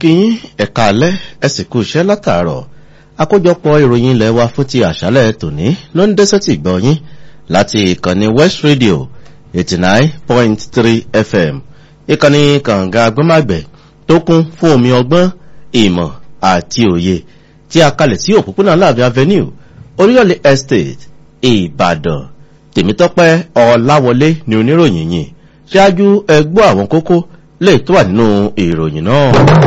kíyín ẹ̀ka alẹ́ ẹ̀sìnkú iṣẹ́ látàárọ̀ àkójọpọ̀ ìròyìn ilẹ̀ wa fún ti àṣálẹ̀ tòní ló ń dẹ́sẹ̀ tì gbọ́ yín láti ìkànnì west radio eighty nine point three fm ìkànnì kànga agbọ́màgbẹ̀ tó kún fún omi ọgbọ́n ìmọ̀ àti òye tí a kalẹ̀ sí òpópónà láàbí avenue oríyọ̀lẹ̀ estate ìbàdàn tèmítọ́pẹ́ ọ̀làwọlé ni oníròyìn yìí ṣáájú ẹgbọ́ àwọn kókó lè tó wà nínú ìròyìn náà.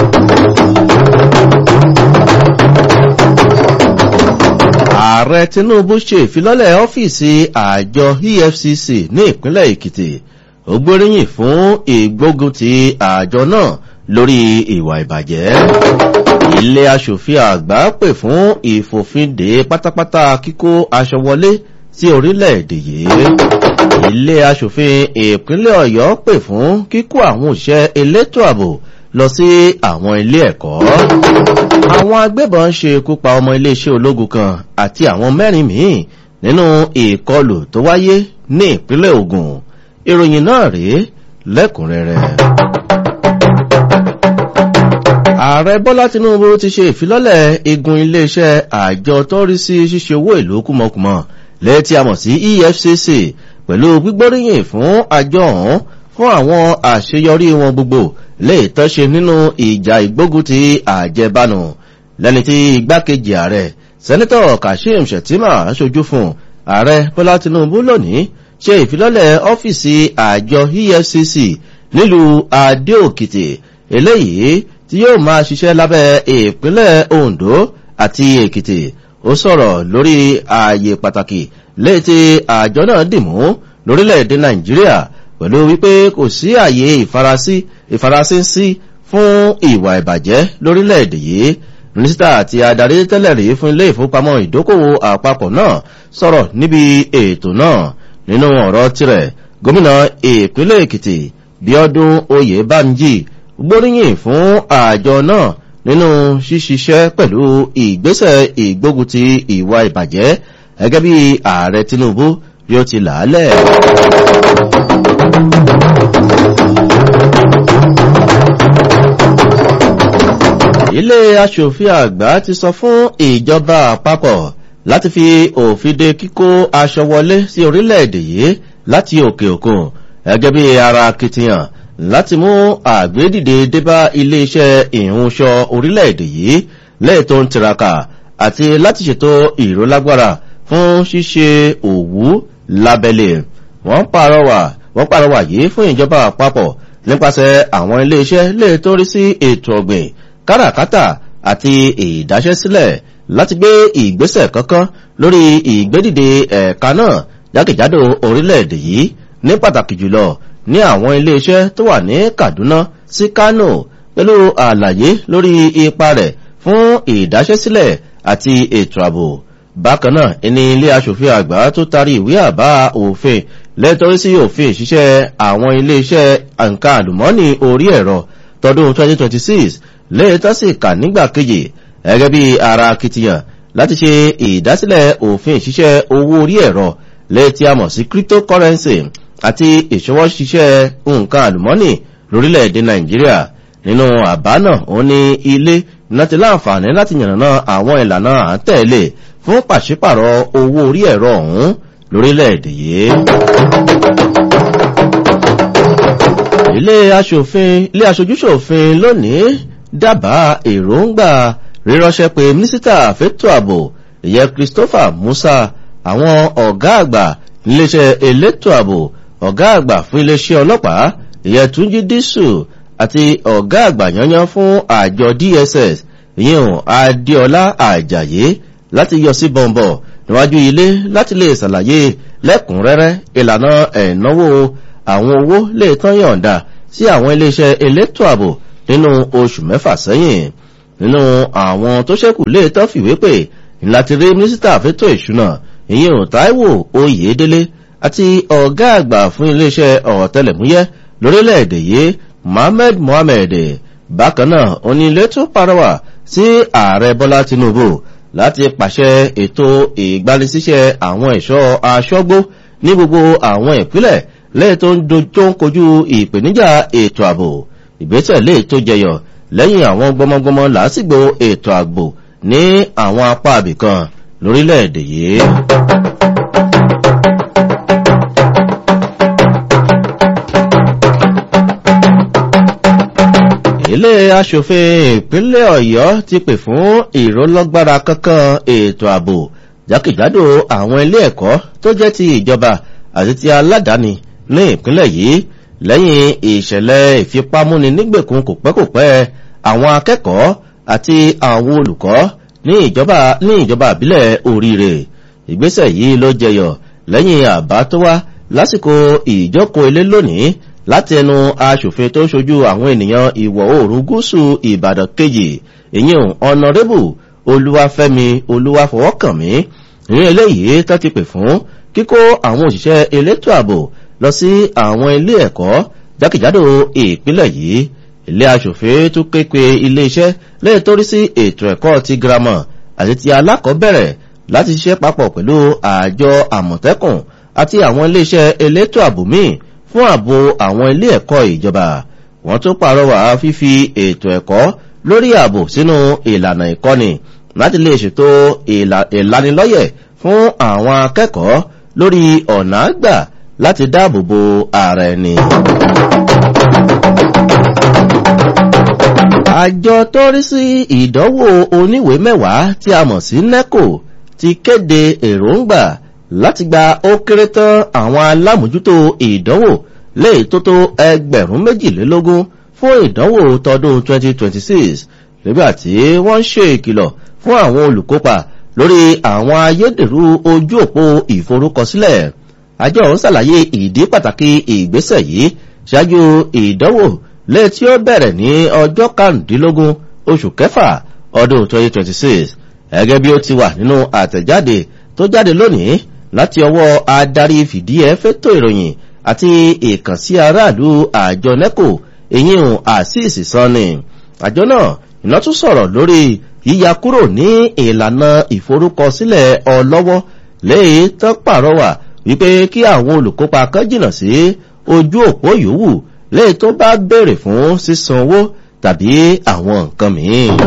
ààrẹ tinubu ṣe ìfilọ́lẹ̀ ọ́fíìsì àjọ efcc ní ìpínlẹ̀ èkìtì ó gbóríyìn fún ìgbógun ti àjọ náà lórí ìwà ìbàjẹ́ ilé asòfin àgbà pè fún ìfòfindè pátápátá kíkó aṣọ wọlé sí orílẹ̀-èdè yìí ilé asòfin ìpínlẹ̀ ọ̀yọ́ pè fún kíkó àwọn òṣìṣẹ́ elétò ààbò lọ sí àwọn ilé ẹ̀kọ́ àwọn agbébọn ṣe ikú pa ọmọ iléeṣẹ́ ológun kan àti àwọn mẹ́rin míì nínú ìkọlù tó wáyé ní ìpínlẹ̀ ogun ìròyìn náà rèé lẹ́kùnrẹ́rẹ́ ààrẹ bọ́lá tinubu ti ṣe ìfilọ́lẹ̀ igun iléeṣẹ́ àjọ tó rí sí ṣíṣe owó ìlú kúmọkùmọ lẹ́tí a mọ̀ sí efcc pẹ̀lú gbígbóríyìn fún àjọ ọ̀hún fún àwọn àṣeyọrí wọn gbogbo lè tọ́ṣe nínú ìjà ìgbógun ti àjẹbánu lẹ́ni tí igbákejì ààrẹ sẹ́nitọ̀ kashim shettima aṣojú fún ààrẹ bọ́lá tinubu lónìí ṣe ìfilọ́lẹ̀ ọ́fíìsì àjọ efcc nílùú adéòkìtì eléyìí tí yóò máa ṣiṣẹ́ lábẹ́ ìpínlẹ̀ ondo àti èkìtì ó sọ̀rọ̀ lórí ààyè pàtàkì léyìí tí àjọ náà dìmú lórílẹ̀‐èdè nàìjíríà pẹ̀lú wípé kò sí ààyè ìfarasí ìfarasí sí fún ìwà ìbàjẹ́ lórílẹ̀‐èdè yìí mínísítà àti adarí tẹ́lẹ̀ rí fún ilé ìfowópamọ́ ìdókòwò àpapọ̀ náà sọ̀rọ̀ níbi ètò náà nínú ọ̀rọ̀ tirẹ̀ gómìnà ìpínlẹ̀ èkìtì bíọ́dún oyè bámjì gbóríyìn fún àjọ náà nínú ṣíṣiṣẹ́ pẹ̀lú ìgbésẹ̀ ìgbógun ti ìwà ìbàjẹ́ gẹ́gẹ́ bí ààrẹ tinubu bí ó ti làálẹ̀. ilé asòfin àgbà ti sọ fún ìjọba àpapọ̀ láti fi òfin de kíkó aṣọ wọlé sí orílẹ̀-èdè yìí láti òkè òkun gẹ́gẹ́ bí ara akitiyan láti mú àgbédìde débá iléeṣẹ́ ìhunṣọ orílẹ̀-èdè yìí lẹ́ẹ̀tọ́ ń tiraka àti láti ṣètò ìrólágbára fún ṣíṣe òwú lábẹ́lẹ̀ wọ́n pàrọwà wọ́n pàrọwà yìí fún ìjọba àpapọ̀ nípasẹ̀ àwọn iléeṣẹ́ lè tó rí sí ètò ọ̀gbìn káràkátà àti ìdáṣẹ́sílẹ̀ láti gbé ìgbésẹ̀ kankan lórí ìgbédìde ẹ̀ka náà jákèjádò orílẹ̀-èdè yìí ní pàtàkì jùlọ ní àwọn iléeṣẹ́ tó wà ní kaduna sí kano pẹ̀lú àlàyé lórí ipa rẹ̀ fún ìdáṣẹ́sílẹ̀ àti ètò ààbò bákan náà ẹni ilé asòfin àgbà tó tarí ìwé àbá òfin lẹ́tọ́rí sí òfin ìṣiṣẹ́ àwọn iléeṣẹ́ nǹkan àlùmọ́ọ́nì orí ẹ̀rọ tọdún 2026 lẹ́ẹ̀tọ́ sì kà nígbà kejì gẹ́gẹ́ bí ara akitiyan láti ṣe ìdásílẹ̀ òfin ìṣiṣẹ́ owó orí ẹ̀rọ lẹ́ẹ̀tí a mọ̀ sí cryptocurrency àti ìṣọwọ́ ṣiṣẹ́ nǹkan àlùmọ́nì lórílẹ̀‐èdè nàìjíríà nínú àbá náà ó ní ilé láti láǹfààní láti yànnàná àwọn ìlànà àtẹ̀lé fún pàṣípàrọ̀ owó orí ẹ̀rọ ọ̀hún lórílẹ̀‐èdè yìí. ilé aṣòfin ilé aṣojúṣòfin lónìí dábàá èròǹgbà ríránṣẹ́ pé mínísítà fẹ́tò ààbò ìyẹn christopher musa àwọn ọ̀gá àgbà níléeṣẹ́ elétò ààbò ọ̀gá àgbà fún iléeṣẹ́ ọlọ́pàá ìyẹn túnjí dísù àti ọ̀gá àgbà yanyan fún àjọ dss ìyẹn adéọlá àjàyé láti yọ sí bọ̀m̀bọ̀ níwájú ilé láti lè ṣàlàyé lẹ́kùnrẹ́rẹ́ ìlànà ẹ̀náwó àwọn owó lè tán yọ̀ǹda sí àwọn iléeṣẹ́ elétò ààbò nínú oṣù mẹ́fà sẹ́yìn nínú àwọn tó ṣẹ́kù lè tán fìwé pè láti rí mínísítà fẹ́tò ìṣúná ìyẹn taiwo oyèdélé àti ọ̀gá àgbà fún iléeṣẹ́ ọ̀tẹlẹ̀múyẹ́ lórílẹ̀‐èdè yìí mohammed mohammed bákan náà onílé tó parọ́wà sí ààrẹ bọ́lá tinubu láti pàṣẹ ètò ìgbanisíṣẹ́ àwọn ẹ̀ṣọ́ aṣọ́gbó ní gbogbo àwọn ìpínlẹ̀ lẹ́yìn tó ń dojú ń kojú ìpèníjà ètò ààbò ìgbésẹ̀ lè tó jẹyọ lẹ́yìn àwọn gbọmọgbọmọ làásìgbò ètò àgbò ní àwọn apá àbìkan lórílẹ̀‐èdè yìí. ilé aṣòfin ìpínlẹ̀ ọ̀yọ́ ti pè fún ìrólọ́gbára kankan ètò ààbò jákèjádò àwọn ilé ẹ̀kọ́ tó jẹ́ ti ìjọba àti ti aládàáni ní ìpínlẹ̀ yìí lẹ́yìn ìṣẹ̀lẹ̀ ìfipámúni nígbèkùn kò pẹ́ kò pẹ́ àwọn akẹ́kọ̀ọ́ àti àwọn olùkọ́ ní ìjọba ní ìjọba àbílẹ̀ oríire ìgbésẹ̀ yìí ló jẹyọ lẹ́yìn àbá tó wá lásìkò ìjókòó ilé lónìí láti ẹnu aṣòfin tó ṣojú àwọn ènìyàn ìwọ̀ oòrùn gúúsù ìbàdàn kejì ìyẹn ọ̀nàrẹ́bù olúwafẹ́mi olúwafọwọ́kànmí ní eléyìí tó ti pè fún kíkó àwọn òṣìṣẹ́ elétò ààbò lọ sí àwọn ilé ẹ̀kọ́ jákèjádò ìpínlẹ̀ yìí ilé aṣòfin tún ké pe iléeṣẹ́ lẹ́yìn tó rí sí ètò ẹ̀kọ́ ti girama àti ti alákọ̀ọ́bẹ̀rẹ̀ láti ṣiṣẹ́ papọ̀ pẹ̀lú àjọ àmọ̀tẹ́kùn àti àwọn iléeṣẹ́ elétò ààbò míì fún ààbò àwọn ilé ẹ̀kọ́ ìjọba wọ́n tún pàrọwà fífi ètò ẹ̀kọ́ lórí ààbò sínú ìlànà ìkọ́ni láti lè ṣètò ìlanilọ́yẹ̀ fún àwọn akẹ́kọ̀ọ́ lórí ọ̀nà àgbà láti dáàbò bo ara ẹni. àjọ tó rí sí ìdánwò oníwèé mẹ́wàá tí a mọ̀ sí neco ti kéde èròǹgbà láti gba ó kéré tán àwọn alámòjútó ìdánwò lè tó tó ẹgbẹ̀rún méjìlélógún fún ìdánwò tọdún 2026 nígbàtí wọ́n ń ṣe ìkìlọ̀ fún àwọn olùkópa lórí àwọn ayédèrú ojú òpó ìforúkọsílẹ̀ àjọ ń ṣàlàyé ìdí pàtàkì ìgbésẹ̀ yìí ṣáájú ìdánwò lè tí ó bẹ̀rẹ̀ ní ọjọ́ karùndínlógún oṣù kẹfà ọdún 2026 gẹ́gẹ́ bí ó ti wà nínú àtẹ̀jáde tó jáde lónìí láti ọwọ́ adarí fìdíẹ́ fẹ́tò ìròyìn àti ìkànsí aráàlú àjọ neco èyíhùn àṣìṣì sanni àjọ náà iná tún sọ̀rọ̀ lórí yíya kúrò ní ìlànà ìforúkọsílẹ̀ ọlọ́wọ́ léyìí tó pàrọwà wípé kí àwọn olùkópa kan jìnà sí ojú òpó yòówù léyìí tó bá béèrè fún sísan owó tàbí àwọn nǹkan mìíràn.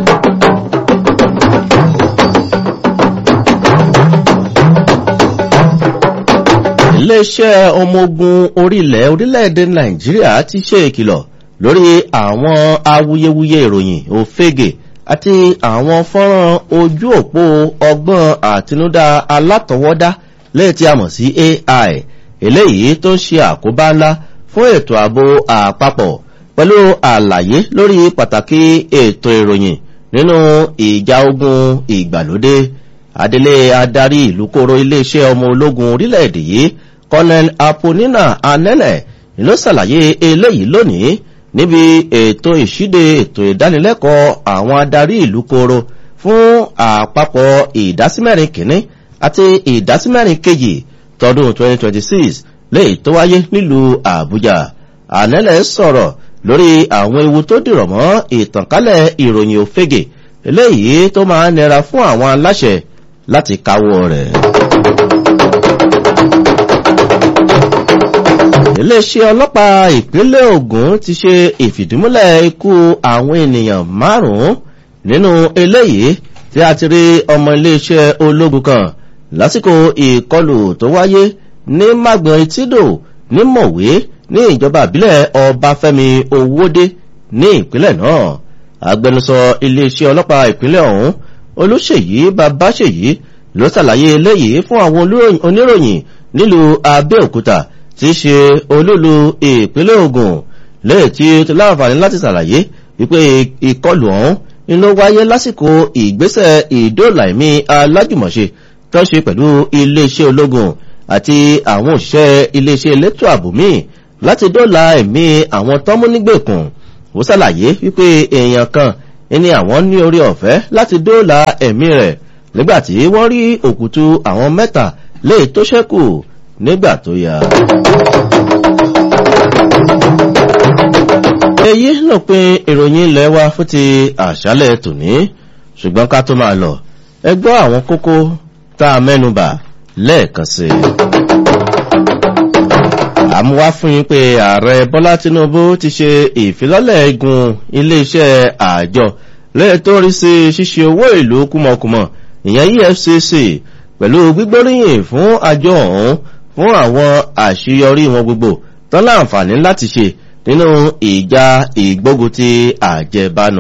iléeṣẹ́ ọmọ ogun orílẹ̀ orílẹ̀-èdè nàìjíríà ti ṣe ìkìlọ̀ lórí àwọn awuyewuye ìròyìn òfegè àti àwọn fọ́nrán ojú òpó ọgbọ́n àtinúdá alátọwọ́dá lẹ́yìn tí a mọ̀ sí ai eléyìí tó ń ṣe àkóbá ńlá fún ètò ààbò àpapọ̀ pẹ̀lú àlàyé lórí pàtàkì ètò ìròyìn nínú ìjà ogun ìgbàlódé adelé adarí ìlú kóró iléeṣẹ́ ọmọ ológun orílẹ̀-èdè yìí colonel aponina anene ló ṣàlàyé eléyìí lónìí níbi ètò ìṣíde ètò ìdánilẹ́kọ̀ọ́ àwọn adarí ìlú kóró fún àpapọ̀ ìdásímẹ́rin kìíní àti ìdásímẹ́rin kejì tọdún 2026 léyìí tó wáyé nílùú àbújá anele sọ̀rọ̀ lórí àwọn ewu tó dìrọ̀ mọ́ ìtànkálẹ̀ ìròyìn òfegè eléyìí tó máa nira fún àwọn aláṣẹ láti káwọ́ rẹ̀. iléeṣẹ́ ọlọ́pàá ìpínlẹ̀ ogun ti ṣe ìfìdímúlẹ̀ ikú àwọn ènìyàn márùn-ún nínú eléyìí tí a ti rí ọmọ iléeṣẹ́ ológun kan lásìkò ìkọlù tó wáyé ní magbon etídò ní mọ̀wé ní ìjọba ìbílẹ̀ ọbáfẹ́mi owóde ní ìpínlẹ̀ náà agbẹnusọ iléeṣẹ́ ọlọ́pàá ìpínlẹ̀ ọ̀hún olùṣèyí babáṣèyí ló ṣàlàyé eléyìí fún àwọn oníròyìn nílùú abẹ́òkúta tí í ṣe olúlu ìpínlẹ̀ ogun lẹ́yìn tí ó ti láǹfààní láti ṣàlàyé wípé ìkọlù ọ̀hún ni ló wáyé lásìkò ìgbésẹ̀ ìdóòlàìmí alájùmọ̀ṣe tó ṣe pẹ̀lú iléeṣẹ́ ológun àti àwọn òṣìṣẹ́ iléeṣẹ́ elétò ààbò míì láti dóòlà ẹ̀mí àwọn tọ́múnígbèkùn ó ṣàlàyé wípé èèyàn kan ní àwọn ní orí ọ̀fẹ́ láti dóòlà ẹ̀mí rẹ̀ nígbàtí wọ́n rí òkútu àwọn mẹ́ta lè tó ṣẹ́kù nígbà tó yá. èyí ló pin ìròyìn ilẹ̀ wa fún ti àṣálẹ̀ tòní ṣùgbọ́n ká tó máa lọ ẹ gbọ́ àwọn kókó tá a mẹ́nubà lẹ́ẹ̀kan sí i. àmúwá fún yín pé ààrẹ bọ́lá tinubu ti ṣe ìfilọ́lẹ̀ igun iléeṣẹ́ àjọ lẹ́yìn tó rí sí ṣíṣe owó ìlú kúmọkùmọ̀ ìyẹn efcc pẹ̀lú gbígbóríyìn fún àjọ ọ̀hún fún àwọn àṣeyọrí wọn gbogbo tán láǹfààní láti ṣe nínú ìjà ìgbógun ti àjẹbánu.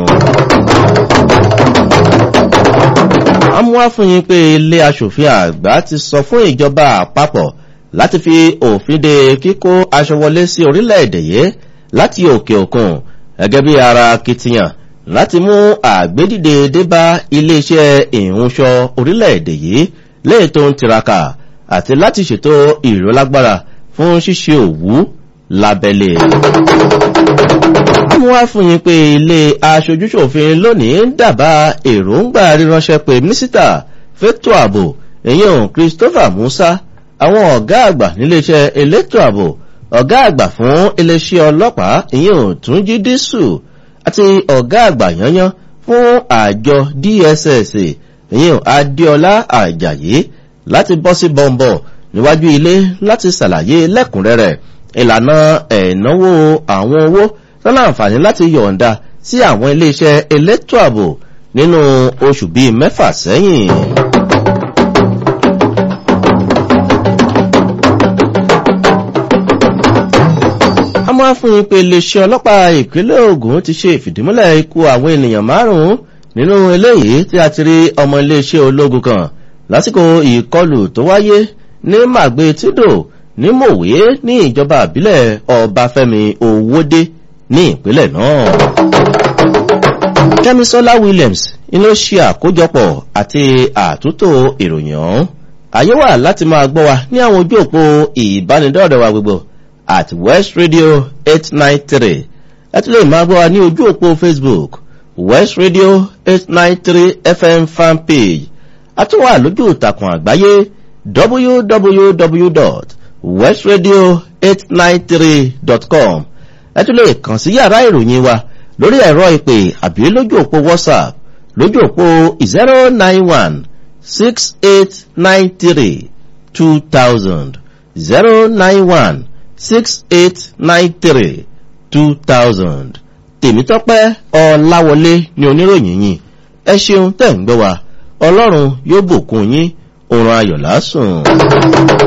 àmúwá fún yín pé ilé asòfin àgbà ti sọ fún ìjọba àpapọ̀ láti fi òfin de kíkó aṣọ wọlé sí orílẹ̀-èdè yìí láti òkè òkun gẹ́gẹ́ bí ara akitiyan láti mú àgbédìde débá iléeṣẹ́ ìhunṣọ orílẹ̀-èdè yìí léè tó ń tiraka àti láti ṣètò ìrólágbára fún ṣíṣe òwú lábẹ́lé. wọ́n wá fún yín pé ilé aṣojúṣòfin lónìí ń dábàá èròǹgbà ríránṣẹ́ pé mínísítà fẹ́tò ààbò èyàn christopher musa àwọn ọ̀gá àgbà níléeṣẹ́ elétò ààbò ọ̀gá àgbà fún iléeṣẹ́ ọlọ́pàá ìyẹn òtúnjí dísù àti ọ̀gá àgbà yanyan fún àjọ dss ìyẹn adéọlá àjàyí láti bọ́ sí bọ́m̀bọ̀ níwájú ilé láti ṣàlàyé lẹ́kùnrẹ́rẹ́ ìlànà ẹ̀náwó àwọn owó lọ́nà àǹfààní láti yọ̀ǹda sí àwọn iléeṣẹ́ elétò ààbò nínú oṣù bíi mẹ́fà sẹ́yìn. a máa fún yín pé iléeṣẹ́ ọlọ́pàá ìpínlẹ̀ ogun ti ṣe ìfìdímúlẹ̀ ikú àwọn ènìyàn márùn-ún nínú eléyìí tí a ti rí ọmọ iléeṣẹ́ ológun kan lásìkò ìkọlù tó wáyé ní màgbé tídò ní mòwe ní ìjọba àbílẹ̀ ọbáfẹ́mi owódé ní ìpínlẹ̀ náà. kẹ́misọ́lá williams ló ṣe àkójọpọ̀ àti àtúntò ìròyìn ọ̀hún àyè wà láti máa gbọ́ wa ní àwọn ojú òpó ìbánidọ́rẹ̀ wa gbogbo at west radio eight nine three ẹ tún lè máa gbọ́ wa ní ojú òpó facebook west radio eight nine three fm fan page a tún wà lójú ìtàkùn àgbáyé www.westradio893.com ẹ tún lè kàn sí yàrá ìròyìn wa lórí ẹ̀rọ ìpè àbí lójú òpó whatsapp lójú òpó 091 6893 2000 091 6893 2000 tèmítọ́pẹ́ ọ̀làwọlé ni oníròyìn yìí ẹ ṣeun tẹ̀ ń gbọ́ wa ọlọ́run yóò bùkún yín òun ayọ̀ lásùn.